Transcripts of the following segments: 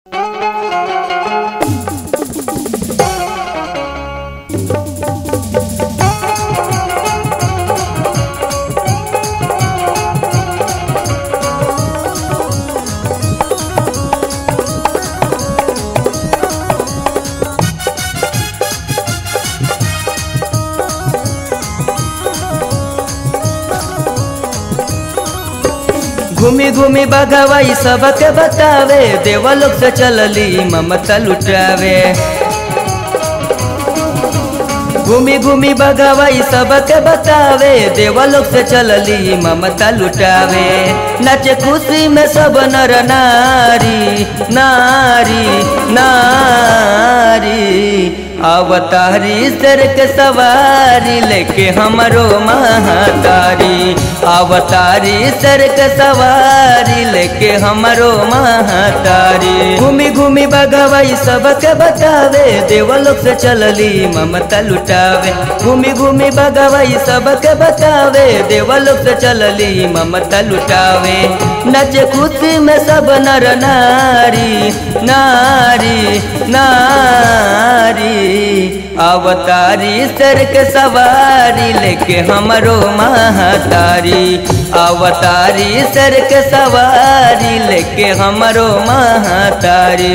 घूमी घूमी बगवाई सबके बतावे देवलोक से चलली ममता लुटावे घूमी घूमी बगवाई सबके बतावे देवलोक से चलली ममता लुटावे नचे खुशी में सब नर नारी नारी नारी अवतारी सर के सवारी लेके हमरो महातारी अवतारी सर के सवारी लेके हमरो महातारी घूमी घूमी बगवाई सबके बतावे देवलोक से चलली ममता लुटावे घूमी घूमी बगवाई सबके बतावे देवलोक से चलली ममता लुटावे नचे खुशी में सब नर नारी नारी नारी अवतारी सर के सवारी लेके हमरो महातारी अवतारी सर के सवारी लेके हमरो महातारी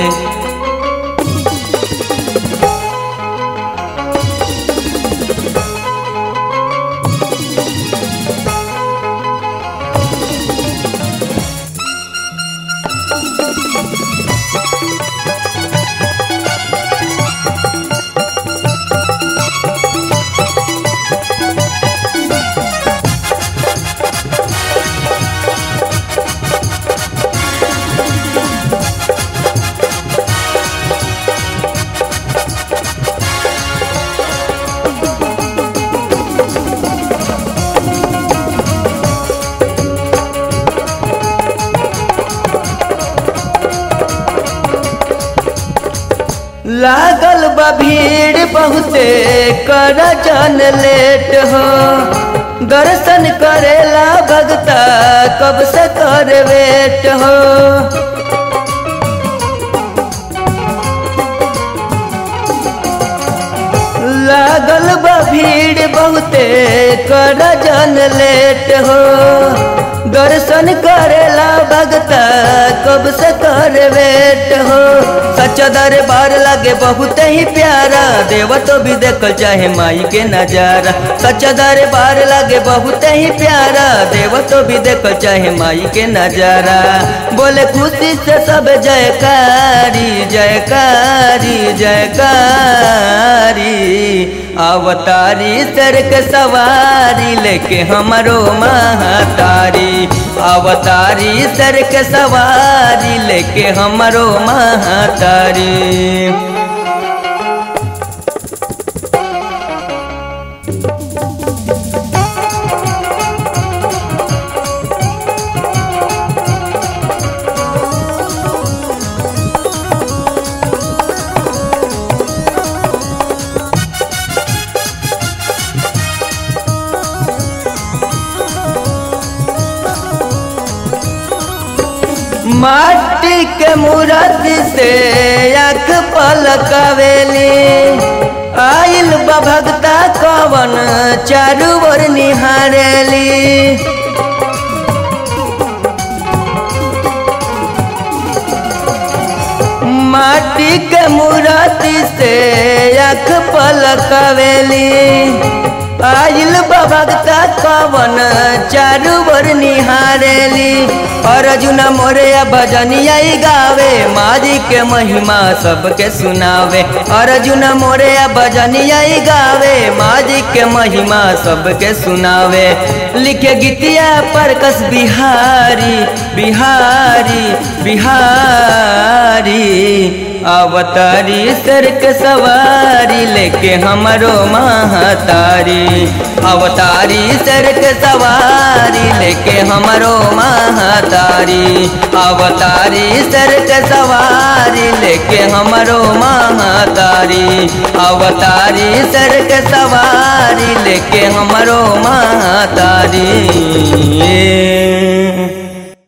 लागल बा भीड़ बहुते कर जन लेट हो दर्शन करेला भगता कब से कर वेट हो लागल बा भीड़ बहुते कर जन लेट हो दर्शन करेला भगता कब से कर वेट हो सच्चा दरबार लगे बहुत ही प्यारा देव तो भी देखल चाहे माई के नजारा सच्चा दरबार लगे बहुत ही प्यारा देव तो भी देखल चाहे माई के नजारा बोले खुशी से सब जयकारी जयकारी जयकारी अवतारी सर के सवारी लेके हमरो महातारी अवतारी सर के सवारी लेके हमरो महातारी माटी के मूरत से आँख पलकवेली आइल बा भगता कवन चारू ओर निहारेली माटी के मूरति से आँख पलकवेली आइल भगता कवन चारू बर निहारेली अर्जुन मोरे भजनिया गावे मारी के महिमा सबके सुनावे अर्जुन मोरे भजनिया गावे मारी के महिमा सबके सुनावे लिखे गीतिया पर कस बिहारी बिहारी बिहारी अवतारी सर के सवारी लेके हमरो महातारी अवतारी सर के सवारी लेके हमरो महातारी अवतारी सर के सवारी लेके हमरो महातारी अवतारी सर के सवारी लेके हमरो महातारी